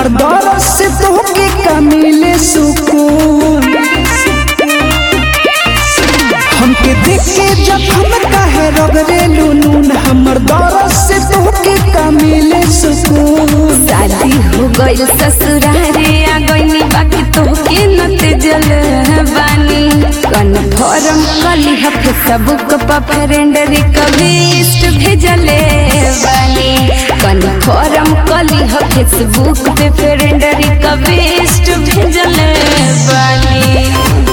हमर दर्द से तोहके का मिले सुकून हमके देख के जखम काहे रगड़े नून हमर दर्द से तोहके का मिले सुकून शादी हो गइल ससुरारे आ गइनी बाकी तोहके नते जल बानी कन्फर्म कली ह फेसबुक पर फ्रेंड रिक्वेस्ट भेजले बानी कन्फर्म कली ह फेसबुक पे फ्रेंड रिक्वेस्ट भेजले बानी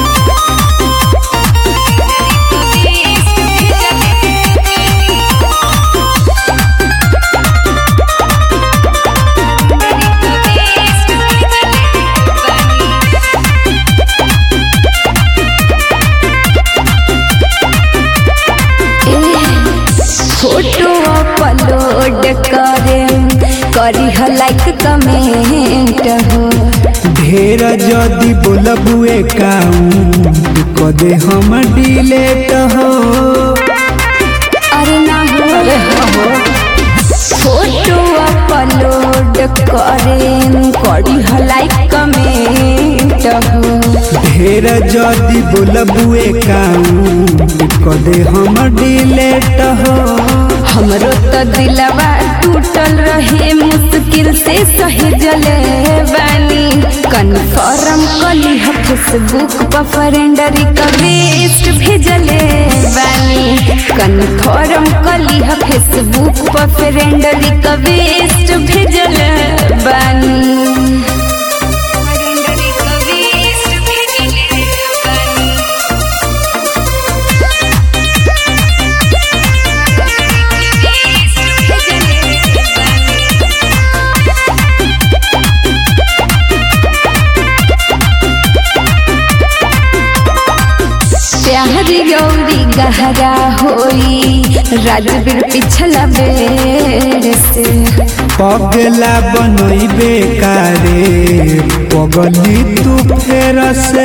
फोटो अपलोड करे करी ह लाइक कमेंट हो ढेर जदी बोलबू एकाउंट कदे हम डिलेट हो अरे ना हो फोटो अपलोड करे करी ह लाइक कमेंट हो ढेर जदी बोलबू एकाउंट कदे हम डिलेट हो हमरो तो दिलवा टूटल रहे मुश्किल से सहेजले बानी कन्फर्म कली ह फेसबुक पर फ्रेंड रिक्वेस्ट भेजले बानी कन्फर्म कली ह फेसबुक पर फ्रेंड रिक्वेस्ट भेजले बानी प्यार गौरी गहरा होई राजवीर पिछला बेर से पगला बनैबे कारे पगली तू फेर से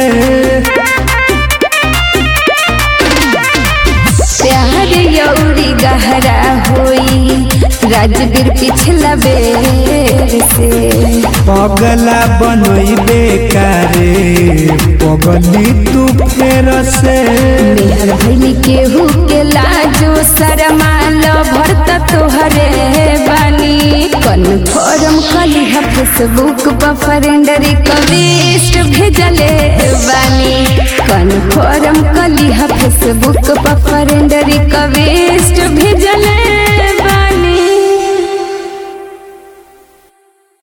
प्यार गौरी गहरा होई राजवीर पिछला बेर से पगला बनैबे कारे पगली तू फेर से मेहर भैली केहू के लाजो शरमाल भरत तोहरे बानी कन्फर्म कली ह फेसबुक पर फ्रेंड रिक्वेस्ट भेजले बानी कन्फर्म कली ह फेसबुक पर फ्रेंड रिक्वेस्ट भेजले